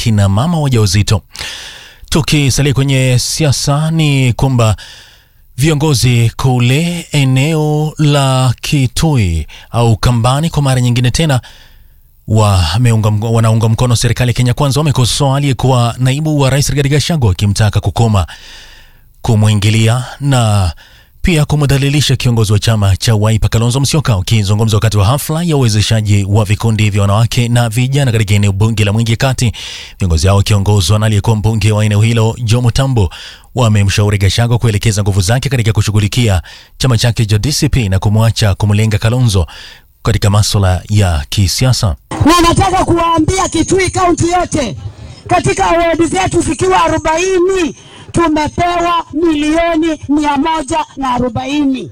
kina mama wajawazito. Tukisalia kwenye siasa, ni kwamba viongozi kule eneo la Kitui au Kambani kwa mara nyingine tena wameunga, wanaunga mkono serikali ya Kenya Kwanza wamekosoa aliyekuwa naibu wa rais Rigathi Gachagua akimtaka kukoma kumwingilia na pia kumdhalilisha kiongozi wa chama cha Wiper Kalonzo Musyoka. Ukizungumza wakati wa hafla ya uwezeshaji wa vikundi vya wanawake na vijana katika eneo bunge la Mwingi Kati, viongozi hao wakiongozwa na aliyekuwa mbunge wa eneo hilo Joe Mutambo wamemshauri Gachagua kuelekeza nguvu zake katika kushughulikia chama chake cha DCP na kumwacha kumlenga Kalonzo katika masuala ya kisiasa. Na nataka kuwaambia Kitui kaunti yote, katika wodi zetu zikiwa arobaini tumepewa milioni mia moja na arobaini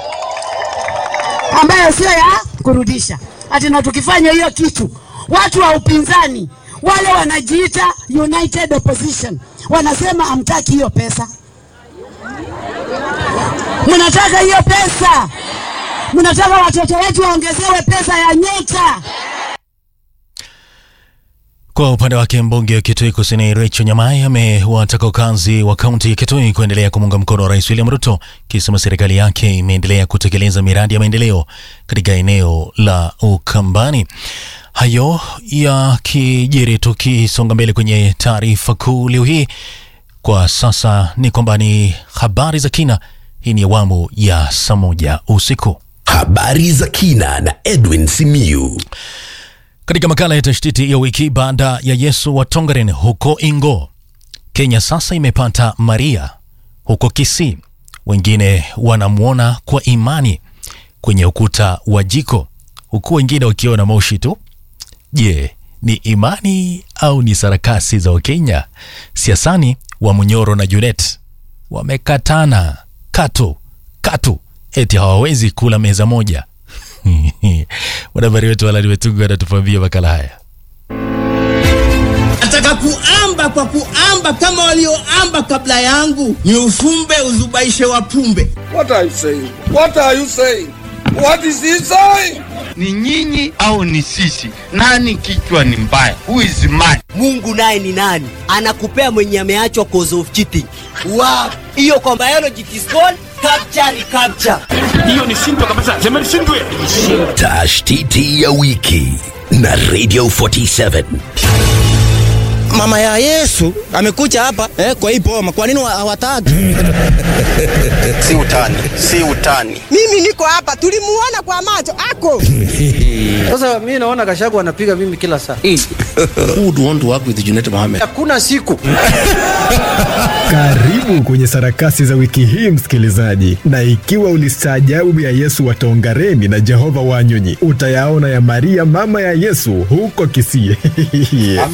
ambayo sio ya kurudisha ati, na tukifanya hiyo kitu, watu wa upinzani wale wanajiita United Opposition wanasema hamtaki hiyo pesa. Mnataka hiyo pesa, mnataka watoto wetu waongezewe pesa ya nyota. Kwa upande wake mbunge wa Kitui Kusini Rachel Nyamai amewataka wakazi wa kaunti ya Kitui kuendelea kumunga mkono Rais William Ruto, kisema serikali yake imeendelea kutekeleza miradi ya maendeleo katika eneo la Ukambani. Hayo ya kijiri, tukisonga mbele kwenye taarifa kuu leo hii, kwa sasa ni kwamba ni habari za kina. Hii ni awamu ya saa moja usiku. Habari za kina na Edwin Simiyu. Katika makala ya tashtiti ya wiki baada ya Yesu wa Tongaren huko Ingo, Kenya sasa imepata Maria huko Kisii. Wengine wanamwona kwa imani kwenye ukuta wa jiko, huku wengine wakiona moshi tu. Je, ni imani au ni sarakasi za Wakenya? Siasani wa Munyoro na Junet wamekatana katu katu, eti hawawezi kula meza moja. Mwanahabari wetu Alani Wetungu anatufambia makala haya. Nataka kuamba kwa kuamba kama walioamba kabla yangu, ni ufumbe uzubaishe wapumbe. What are you saying? What are you saying? What is he saying? Ni nyinyi au ni sisi? Nani kichwa ni mbaya? Who is mad? Mungu naye ni nani? Anakupea mwenye ameachwa cause of cheating. Wow. Hiyo kwa biology it is called capture ni capture. Hiyo ni shindwa kabisa. Sema ni shindwe. Tashtiti ya wiki na Radio 47. Mama ya Yesu amekuja hapa eh, kwa hii boma. Kwa nini hawataki? Si utani, si utani. Mimi niko hapa, tulimuona kwa macho ako. Sasa mimi naona Gachagua anapiga mimi kila saa. Who would want to work with Junet Mohammed? Hakuna siku. Karibu kwenye sarakasi za wiki hii msikilizaji, na ikiwa ulistaajabu ya Yesu wa Tongareni na Jehova Wanyonyi, utayaona ya Maria mama ya Yesu huko Kisii.